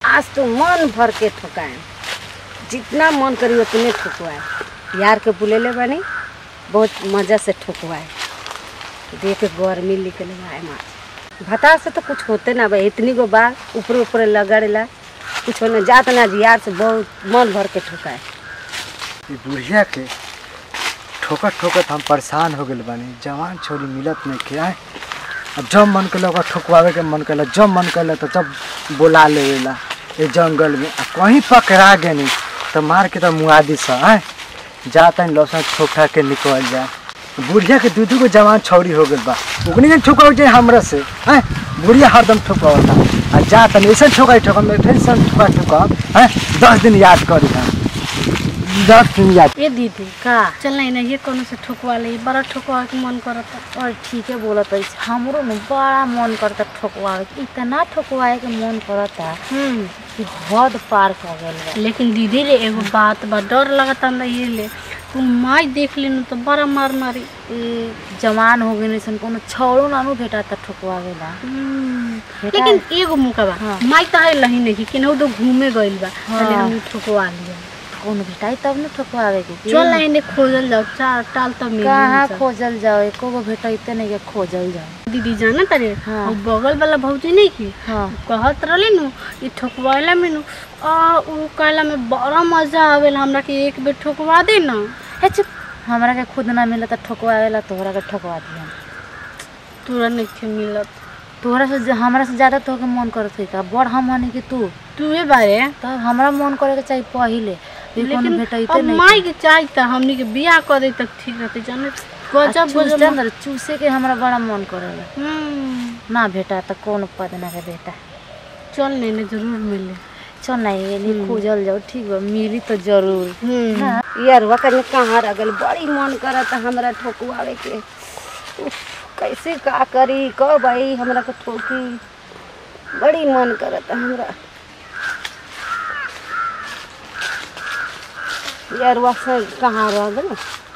आज तो मन भर के ठोकाए जितना मन करी उतने ठोकवाए यार के बुलेले बानी बहुत मज़ा से ठोकवाए देख के गर्मी निकल आए माँ भता से तो कुछ होते ना भाई इतनी गो बार ऊपर ऊपर लगड़ेला कुछ होने जात ना जी यार से बहुत मन भर के ठोकाए ई बुढ़िया के ठोकत ठोकत हम परेशान हो गए बानी जवान छोरी मिलत नहीं के आए अब जब मन कल ओकरा ठोकवावे के मन कल जब मन कल तो जब बोला लेवेला ये जंगल में आ कहीं पकड़ा गए नहीं तो मार के तो मुआदी सा आए जाता है लौसा ठोक ठाक के निकल जाए बुढ़िया के दू दू गो जवान छौरी हो गई बा उगनी के ठोकाव जाए हमरा से हैं बुढ़िया हरदम ठोकावता आ जाता नहीं ऐसा ठोकाई ठोका मैं फिर से ठोका ठोका हैं दस दिन याद करी हम दस दिन याद ए दीदी का चल नहीं ना ये कोनो से ठोकवा ले बड़ा ठोकवा के मन करता और ठीक है बोलत है हमरो न बड़ा मन करता ठोकवावे के इतना ठोकवाए के मन करता हम्म कि हद पार कर गइल बा लेकिन दीदी रे एगो बात बा डर लगता ना ये ले तू माई देख लेनु तो बड़ा मार मारी ई जवान हो गए सन कोनो छौड़ो नानू भेटाता ठोकवावे ला बेटा। लेकिन एगो मौका बा हाँ। माई तो है लही नहीं केनहु तो घूमे गइल बा हाँ। चले हम ठोकवा लिया कोनो भेटाई तब न ठोकवावे के कि? चल ना इने खोजल जाओ चार टाल तो मिल कहाँ खोजल जाओ एको गो भेटैते नहीं के खोजल जाओ दीदी जाना तारे हाँ। और बगल वाला भौजी नहीं की हाँ कहत रहले नु ई ठोकवाला में नु आ उ कहला में बड़ा मजा आवेला हमरा के एक बेर ठोकवा दे ना हे चुप हमरा के खुद ना मिलत ठोकवावे ला तोहरा के ठोकवा दिया तोरा नहीं मिलत तोहरा से ज- हमरा से ज्यादा तोहके मन करत है का बड़ हम हनी कि तू तूहे बारे तब हमरा मन करे के चाहिए पहिले भी कोनो लेकिन भेटैते अब नहीं माई के चाही त हमनी के बियाह कर दे तक ठीक रहते जाने गजब चूस गजब अंदर चूसे के हमरा बड़ा मन करेला हम्म, ना भेटा त कौन पदना के बेटा चल नहीं जरूर मिले चल ना ये नहीं खोजल जाओ ठीक बा मिली तो जरूर हम्म, ना यार वकन कहाँ रह गइल बड़ी मन करत हमरा ठोकवावे के उफ, कैसे का करी कब आई हमरा के ठोकी बड़ी मन करत हमरा यार वसन कहाँ रह गइल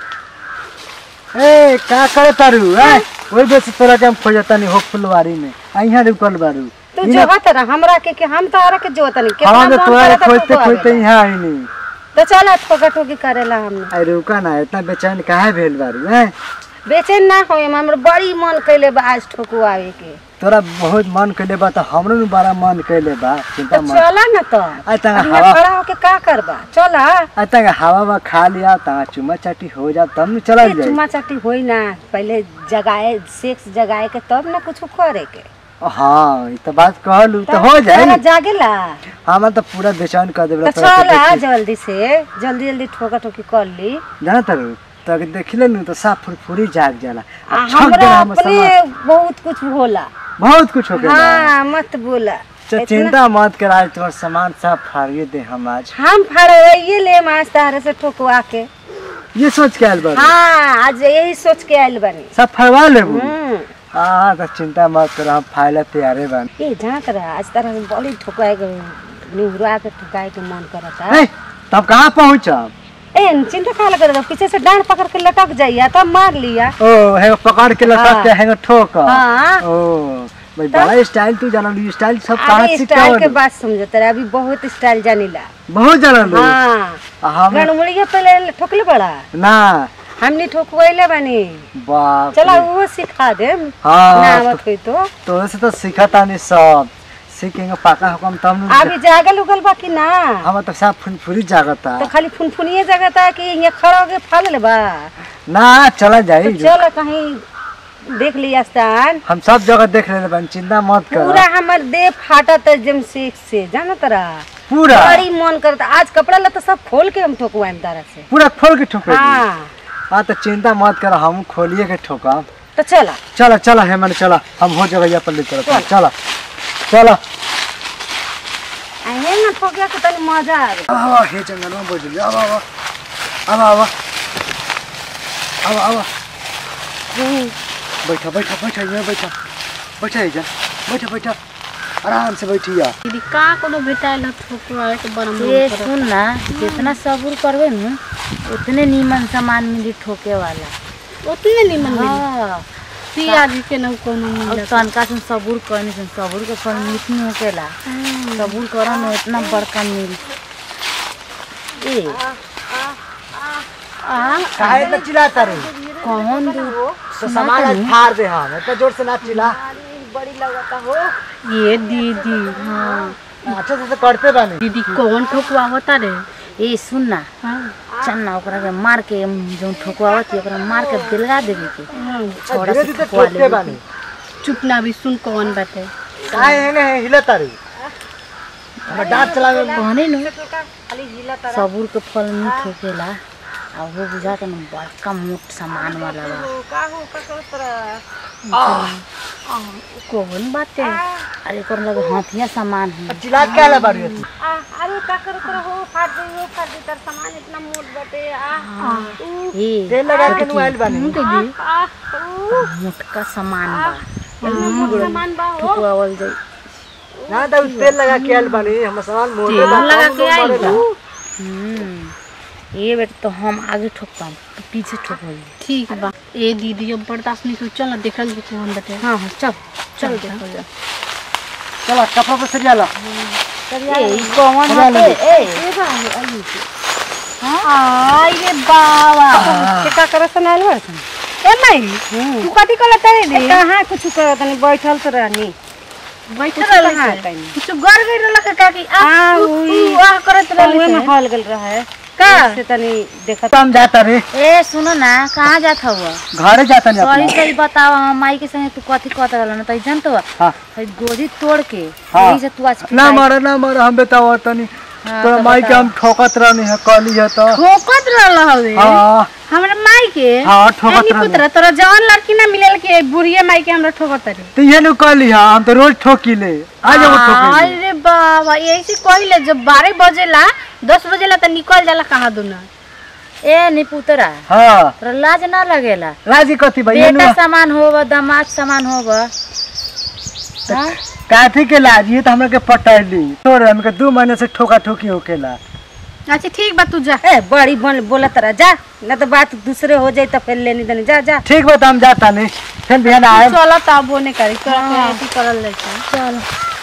ए का करे तारू ए ओई बेस तोरा के हम खोजता नहीं हो फुलवारी में आ यहाँ रुकल बारू तू जोहत रह हमरा के के हम तारा के जोहत नहीं कितना हम तो मन तोरा करत खोजते ठोकवावे खोजते ला। यहाँ आई नहीं तो चल ठोका ठोकी करेला हमने अरे रुका ना इतना बेचैन काहे भेल बारू हैं बेचैन ना होए हमरा बड़ी मन कैले बा आज ठोकवावे के तोरा बहुत मन कैले बा तो हमरो न बड़ा मन कैले बा चिंता तो मत चला ना तो आ तंग अब हवा यहाँ खड़ा होके का करबा चला आ तंग हवा में खा लिया ता चुमा चाटी हो जा तब न चला ये जाए चुमा चाटी होई ना पहले जगाए सेक्स जगाए के तब ना कुछ करे के हाँ ई तो बात कहलू तो हो जाए चला जागेला हम तो पूरा बेचैन कर देबे तो चला जल्दी से जल्दी जल्दी ठोका ठोकी कर ली जाना तारू तो अगर देखिले न तो साफ फुरफुरी जाग जाला आ आ छक हमरा देला हम अपने समाज बहुत कुछ होला बहुत कुछ हो गया हाँ मत बोला तो इतना- चिंता मत कर आज तुम्हारा सामान सब फाड़िए दे हम आज हम फड़वाइए ले मास तारे से ठोकवा के ये सोच के आयल बारू हाँ आज यही सोच के आयल बनी सब फड़वा लेबू हम्म हाँ तो चिंता मत कर हम फाइल तैयारे बन ए जहाँ कर आज तरह से बड़ी ठोकाए के निहुरा के ठोकाए के मन करता ए, तब कहाँ पहुँचब ए चिंता खा लगा पीछे से डांड पकड़ के लटक जाइया तब मार लिया ओ है पकड़ के लटक हाँ। के है ठोक हाँ। ओ भाई बड़ा स्टाइल तू जाना ली स्टाइल सब कहाँ अरे से स्टाइल के बात समझो तेरा अभी बहुत स्टाइल जानीला बहुत जाना लो हाँ हम गणमुड़िया पहले ठोकले बड़ा ना हमने ठोकवैले बनी बाप चला रे। वो सिखा दे हाँ, ना आवत हुई तो तोरे से तो सीखता नहीं सब सीखेंगे पाका हुकम तब न अभी जागल उगल बा कि ना हम तो सब फुनफुरी जागता तो खाली फुनफुनिए जगह था कि यहाँ खड़ा होके फाल ले बा ना चला तो जाई चल कहीं देख लिया स्थान हम सब जगह देख रहे बन चिंता मत पूरा कर हमर देह फाटत है जम सेक से जाना तरा पूरा बड़ी मन करता आज कपड़ा लता सब खोल के हम ठोकवाएम तारा से पूरा खोल के ठोके हाँ हाँ तो चिंता मत कर हम खोलिए के ठोका तो चला चला चला है मैंने चला हम हो जगह पर ले चला चला चला आए ना ठोकिया के तनी मजा आवे अब आवा हे जंगल में बोझ अब आवा अब आवा अब आवा बैठा बैठा बैठा यहाँ बैठा बैठा जा बैठा बैठा आराम से बैठिया दीदी का कोनो भेटाइल ह ठोकवा के बड़ा मन ये करत सुन ना जितना सब्र करबे न उतने नीमन सामान मिली ठोके वाला उतने निमन मिली हाँ पियाज के न कोनो अब मिलत तनका से सब्र करनी से सब्र के फल मीठ नहीं होकेला सबूर करा में इतना बड़का मिल ए आ काहे इतना चिल्लाता रे कौन दू तो सामान आज फाड़ दे हम इतना जोर से ना चिल्ला ये दीदी हाँ अच्छे से तो करते बानी दीदी कौन ठोकवावता रे ए सुन ना चल ना ओकरा के मार के जो ठोकवावत ओकरा मार के दिलगा देवे के छोड़ा धीरे से धीरे ठोकवा ठोकते लेवे बानी चुप ना भी सुन कौन बाटे काहे एने हिलता रे हमरा डांट चलावे में कहने नु सबूर के फल मीठ होखेला आ वो बुझा के न बड़का मोट सामान वाला बा कौन बाटे अरे एकर लगे हाथिया सामान है चिल्ला के आला बाड़ी तू अरे का कर कर हो फाड़ दे हो फाड़ दे तर सामान इतना मोट बटे आ ए तेल लगा के नु आइल बानी मोटका सामान बा सामान बा हो ठोकवावल जाई ना तो तेल लगा के आइल बानी हम सामान मोटे तेल बा लगा हम के लोग आइल मरे बा। नु। हम्म ये बेटा तो हम आगे ठोकपाम तो पीछे ठोकवाई ठीक बा ए दीदी अब बर्दाश्त नहीं कर चल ना देखल जी कौन बाटे हाँ हाँ चल चल देखल जा चलो कपड़ा पर सरिया लो ए ई कौन सरिया हटे ले ए आई रे बाबा के का कर सन आइल बा सन ए माई तू कथी कलत रे रे कहाँ कुछ कर तनी बैठल तो रहनी बैठल कहाँ रहल तनी कुछ गर गई रहल का की आ हाँ, उ- उई। उ आ करत रहल कौए में हॉल गल रहा है का से तनी देखत हम जाता रे ए सुनो ना कहाँ जात हुआ घरे जाता नहीं सही अपना सही बताओ हम माई के संगे तू कथी कहत रहल ना तो जानत हुआ हाँ गोदी तोड़ के हाँ। यही से तू आज ना मरे ना मरे हम बताओ तनी हाँ, तो तो माई के बताओ। हम ठोकत रहनी है कली है तो ठोकत रहल हवे हाँ हमरा माई के हाँ, ठोकत ए, नी रहल। पुत्र तोरा जवान लड़की ना मिलेल के बुढ़िया माई के हमरा ठोकत रे तो ये नु कली है हम तो रोज ठोकी ले आज वो ठोकी अरे बाबा यही से कहिले जब बारह बजेला दस बजेला तो निकल जाला कहाँ दुना ए निपुतरा हाँ तोरा लाज ना लगेला राजी कथी भाई ये नु बेटा सामान होगा दामाद सामान होगा हाँ? काथी के लाज ये तो हमरा के पटैली छोड़ हमके दो महीने से ठोका ठोकी होकेला अच्छा ठीक बा तू जा ए बड़ी बोल बोलत रहा जा ना तो बात दूसरे हो जाई तो फिर लेनी देनी जा जा ठीक बा तो हम जाता नहीं फिर बिहान आए चला तब वो नहीं करी तोरा के ऐसी करल लेता चल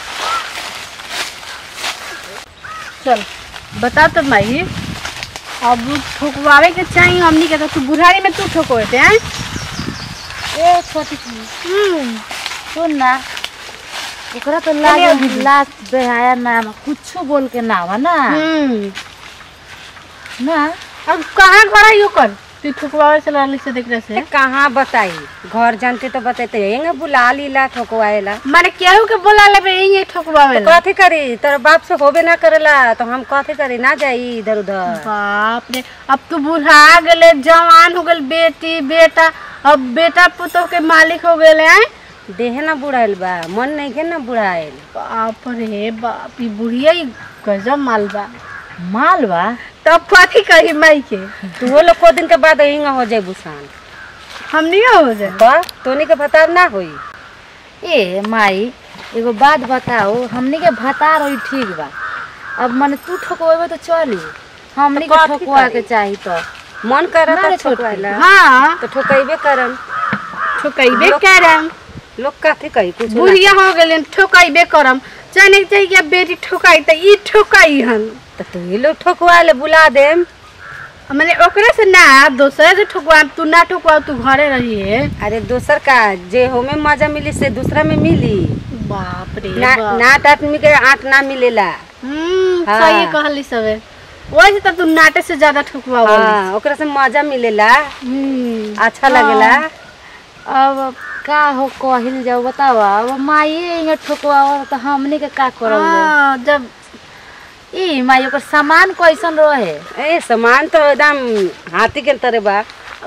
चल बता तो माई अब ठोकवावे के चाहिए हमनी के तो तू बुढ़ारी में तू ठोकवाते हैं ए छोटी सी हम्म सुन ना एकरा तो लाज लाज बेहाया ना कुछ बोल के ना आवा ना हम्म ना अब कहाँ घर है यो कर तू ठोकवावे से लाली से देख रहे से ए, कहाँ बताई घर जानते तो बताते यहीं बुला लीला ठोकवाएला माने केहू के बोला लेबे यही ठोकवावे ला कथी करी तोर बाप से होबे ना करेला तो हम कथी करी ना जाई इधर उधर बाप रे अब तू बुढ़ा गेले जवान हो गेल बेटी बेटा अब बेटा पुतोह के मालिक हो गेले हैं देहे ना बुढ़ाइल बा मन नहीं के ना बुढ़ाइल बाप रे बाप ई बुढ़िया ही गजब माल बा माल बा तब कथी कही माई के तू वो लोग को दिन के बाद हिंगा हो जाए बुसान हम नहीं हो जाए बा तोनी के भतार ना होई ए माई एगो बात बताओ हमनी के भतार होई ठीक बा अब मने तू ठोकवेबे तो चली हमनी तो के कथी ठोकवा करी? के चाही तो मन करत ना रे है छोटकी। ठोकवाएला हाँ तो ठोकैबे करम ठोकैबे करम लोग कथी कही कुछ ना बुढ़िया हो गेले ठोकैबे करम चाहे नहीं चाहिए बेटी ठोकाई तो ई ठोकाई हन तो तू ही लोग ठोकवा ले बुला देम मैंने ओकरे से ना दोसरे से ठोकवा तू ना ठोकवा तू घरे रही है अरे दोसर का जे होमे मजा मिली से दूसरा में मिली बाप रे ना बाप। नाट आदमी के आंख ना मिलेला हम्म हाँ। सही कहली सबे वैसे तो तू नाटे से ज्यादा ठोकवा हाँ ओकरा से मजा मिलेला हम्म अच्छा लगेला अब का हो कहिल जाओ बताओ अब माई यहाँ ठोकवा तो हमनी के का करल जाए हाँ, जब ई माई ओकर सामान कैसन रहे ए सामान तो एकदम हाथी के तरह बा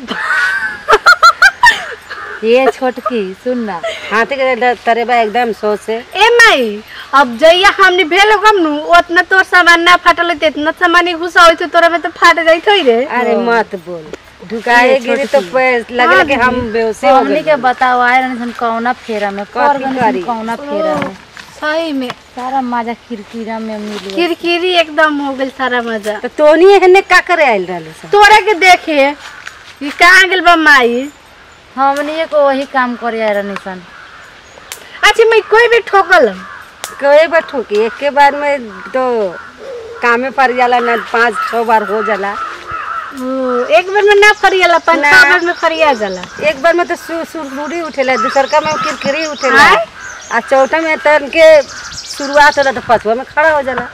ये छोटकी सुन ना हाथी के तरह बा एकदम सोच से ए माई अब जइया हमने भेल गम नु उतना तोर सामान ना फाटल होते इतना सामान ही घुसा होते तोरा में तो फाट जाइत होई रे अरे मत बोल ढुकाए गिरी तो पे- लगेला कि हम बेहोशी हो हमनी गए के बताओ आए रहनी सन कौना फेरा में कर कथी गनी करी? सन कौना फेरा में सही में सारा मजा किरकिरा में मिल किरकिरी एकदम हो गेल सारा मजा तो तोनी एहने का करे आइल रहलू सब तोरा के देखे ये कहाँ गेल बा माई हमनी को वही काम करे आए रहनी सन अच्छा मैं कोई भी ठोकल कई बार ठोकी एक के बार में तो कामे पड़ जाला ना पाँच छह बार हो जाला ओ, एक बार में ना फरियाला पाँच ना। छह बार में फरिया जाला एक बार में तो सु- सुरसुरी उठेला दूसरका में किरकिरी उठेला आय? आ चौथा में तन के शुरुआत होला तो पांचवा में खड़ा हो जाला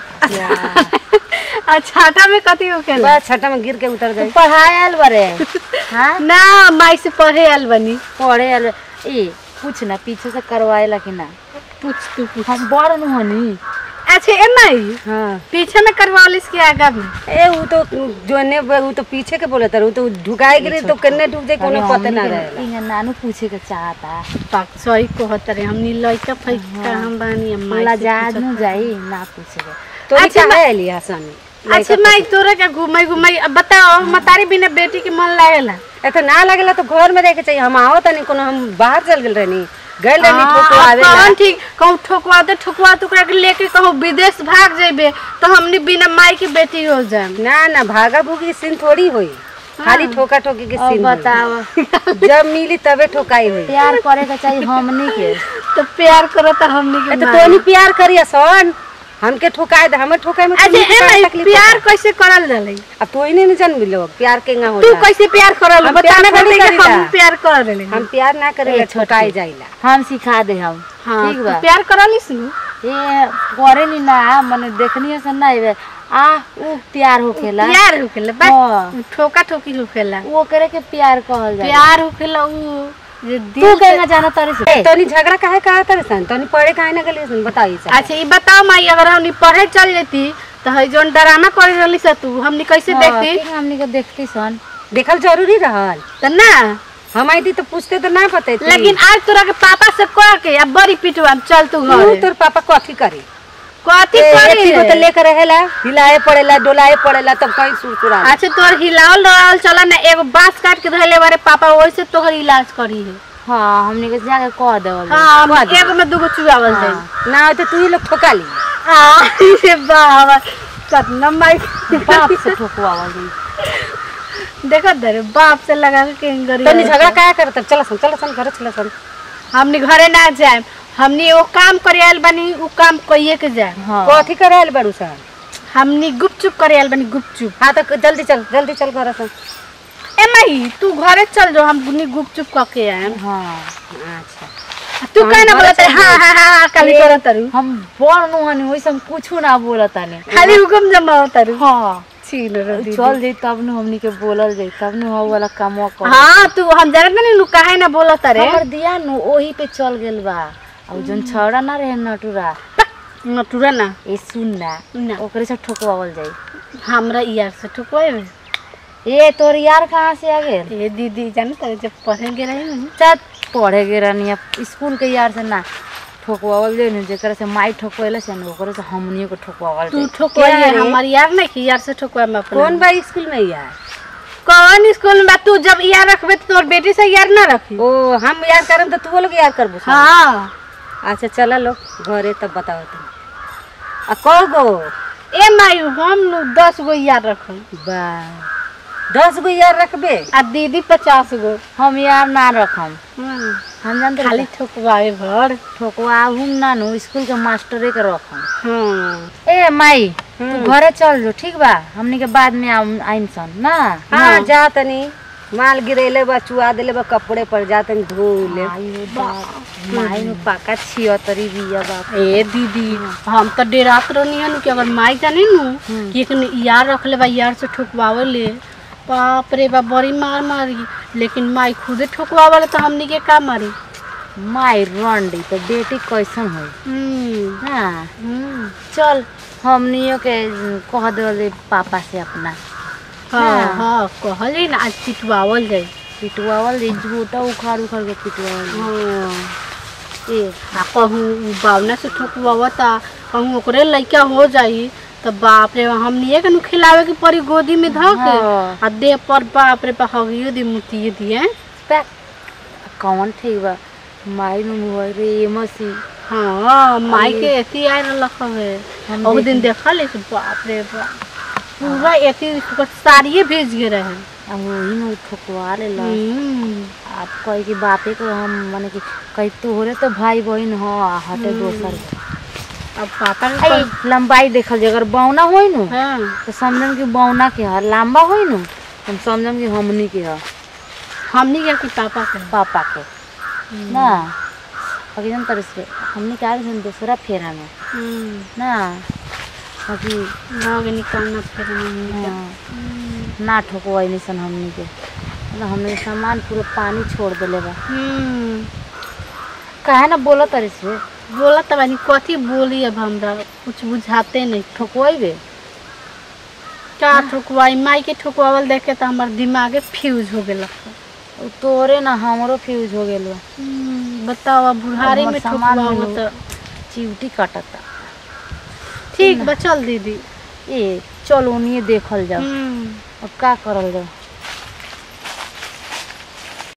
आ छाता में कथी होखेला बस छठा में गिर के उतर तू गई पढ़ाए आयल बरे हाँ ना माई से पढ़े आयल बनी पढ़े आयल ए पूछ ना पीछे से करवाएला कि ना पूछ तू पूछ हम बड़ नु हनी अच्छा ए माई हाँ पीछे में करवालिस के आगा में ए वो तो जोने वो तो पीछे के बोले वो तो ढुकाए गिरी तो किन्ने डूब जाए कोनो पता ना रहेला इहाँ नानू पूछे के चाहता पाक सही कहत रे हमनी लइका फइका हम बानी हम माई से लजाद पूछत नु जाई ना पूछे के तो अच्छा, अच्छा मैं लिया सन अच्छा माई तोरा के घुमाई घुमाई अब बताओ मतारी बिना बेटी के मन लागेला ए तो ना लगेला तो घर में रह के चाहिए हम आओ तनी कोनो हम बाहर चल गेल रहनी गए रहनी हाँ, ठोको अब आवे कौन ठीक कहूँ ठोकवाते ठोकवाते ओकरा के लेके कहूँ विदेश भाग जेबे तो हमनी बिना माई की बेटी हो जाए ना ना भागा भूगी सीन थोड़ी होई खाली ठोका ठोकी के अब सीन होई। बताव जब मिली तबे ठोकाई हुई प्यार करे के चाहिए हमनी के तो प्यार करो तो हमनी ए के तो माई। तोनी प्यार करिया सन हमके ठोकाए दे हमें ठोकाए में अच्छा तोनी ए के का माई तकलीफ प्यार होता? कैसे करल जाला अब तो ही नहीं जन्म लोग प्यार के ना तू होला कैसे प्यार करल हम बता प्यार ना नहीं कि करीला। हम प्यार कर रहे हम प्यार ना करेला ए, छोटी। ठोकाए जाइला हम सिखा दे हम हाँ ठीक तू बा प्यार करलिस नु ये करे नी ना मने देखनी से ना आइबे आ उ प्यार होखेला प्यार होखेला बा हाँ। ठोका ठोकी होखेला वो करे के प्यार कहल जाए प्यार होखेला उ जे दिल तू से- कहेगा जाना तारी से तोनी झगड़ा काहे कहा तर सन तोनी पढ़े काहे ना गली सन बताई सन अच्छा ये बताओ माई अगर हमनी पढ़े चल जेती तो है जोन ड्रामा करे रहली स तू हमनी कैसे हाँ, देखती ठीक हमनी के देखती सन देखल जरूरी रहल तो ना हम आई थी तो पूछते तो ना पते लेकिन आज तोरा के पापा से कह के अब बड़ी पिटवा चल तू घर तोर पापा कथी करी कथी ए, करी एती को रे? तो लेकर रहेला हिलाए पड़ेला डोलाए पड़ेला तब कहीं सुरसुरा अच्छा तोर हिलावल डरावल चला ना एगो बांस काट के धइले बारे पापा वैसे तोहर इलाज करी है हाँ हमनी के जाके कह देवल जाए। हाँ हम एगो में दूगो चुआवल जाए ना तो तू ही लोग ठोका ली हाँ ये बाबा कतना माई बाप से ठोकवावल जाई देखो दरे बाप से लगा के गरी तोनी झगड़ा काहे करत चल सन चल सन घर चल सन हमनी घरे ना जाए हमनी वो काम करे आयल बनी वो काम कइए के जाए हाँ कथी करे आइल बारू सन हमनी गुपचुप करे आयल बनी गुपचुप हाँ तो जल्दी चल जल्दी चल घर सन ए माई तू घरे चल जो हम बुनी गुपचुप क के आए हाँ अच्छा तू हम कहना घरे बोलत चल हाँ हाँ हाँ हाँ काली करत तारू हम बड़ नुहनी वैसे हम कुछ ना बोलत ताने खाली हुकुम जमा तारू हाँ छीन रो दीदी। चल जाई तब नु हमनी के बोलल जाई तब नु हो वाला कामवा कर हाँ तू हम जानत नहीं नु काहे ना बोलत रे हमर दिया नु ओही पे चल गेल बा और जोन छौड़ा ना रहे नटुरा नटुरा ना ए सुन ना ना ओकरे से ठोकवावल जाई हमरा यार से ठुकवाए ए तोर यार कहाँ से आ गेल ये दीदी जानत रे जब पढ़ेंगे रही ना चात पढ़े गे रहनी अब स्कूल के यार से ना ठोकवावल जाई नु जेकरा से माई ठोकवेला से ना ओकरे से हमनियो को ठोकवावल तू जाई ठुकवाए क्या रे? हमार यार नहीं कि यार से ठुकवाए मैं अपना कौन बा स्कूल में यार कौन स्कूल में बा? तू जब यार रखबे तो तोर बेटी से यार ना रखी ओ हम यार करम तो तू लोग यार करबो सन। हाँ अच्छा चला लो घरे तब बताओ तुम आ कह गो ए मायू हम नु दस गो यार रखम बा दस गो यार रखबे आ दीदी पचास गो हम यार ना रखम हाँ, हम जानते खाली खाली ठुकवाए भर ठोकवा हम ना नु स्कूल के मास्टरे के रखम हाँ ए माई तू घरे चल जो ठीक बा हमनी के बाद में आम- आइम सन ना हाँ जा तनी माल गिरेले बा चुआ देले बा कपड़े पर जा तनी धो ले आइयो बाप माई नु पाका छियो तरी बिया बाप ए दीदी हम तो डेरात रहनी हन कि अगर माई जाने नु कि एक यार रख ले बा यार से ठुकवावे ले बाप रे बा बड़ी मार मारी लेकिन माई खुदे ठुकवावे ले तो हमनी के का मारी माई रंडी तो बेटी कैसन होई हम्म हाँ हम्म चल हमनियो के कह दे पापा से अपना हाँ हाँ कहली ना आज पिटवावल जाई पिटवावल दे झूठा उखाड़ उखाड़ के पिटवावल दे। हाँ ए आ कहूँ उ बावना से ठोकवावता कहूँ ओकरे लइका हो जाई तो बाप रे हमनिए के नु खिलावे के पड़ी गोदी में धऽ के हाँ। आ देह पर बाप रे बा हगियो दी मुतियो दिए पैक कौन ठीक बा माई नु मुहर रे ये मसी हाँ माई के एती आए रहलक हवे हम ओ दिन देखल है बाप रे बाप पूरा एती ओकर साड़िए भेज के रहे अब वही में ठोकवा ले ला हम्म, आप कहे कि बापे को हम माने कि कहीं तोहरे तो भाई बहन हो आ हटे दोसर के अब पापा के आई लंबाई देखल जाए अगर बौना होई नु हाँ तो समझम कि बौना के ह लंबा होई नु तो हम समझम कि हमनी के ह हमनी के कि पापा के पापा के ना बाकी जन तरह से हमनी के आगे जन दूसरा फेरा में हम्म, ना बाकी गाँव के निकालना फिर हमनी के। हाँ, ना ठोकवाई निसन हमनी के मतलब हमने सामान पूरा पानी छोड़ देले बा हम्म, काहे ना बोला तरी से बोला तब बानी कथी बोली अब हमरा कुछ बुझाते नहीं ठोकवाई बे का ठोकवाई माई के ठोकवावल देख के तो हमार दिमागे फ्यूज हो गेल उ तोरे ना हमरो फ्यूज हो गेल बा बताओ अब बुढ़ारी हमर में सामान ठोकवाओ मिलो। तो चिवटी काटता ठीक बा चल दीदी ए चल ओनिए देखल जाओ हम्म, अब का करल जाओ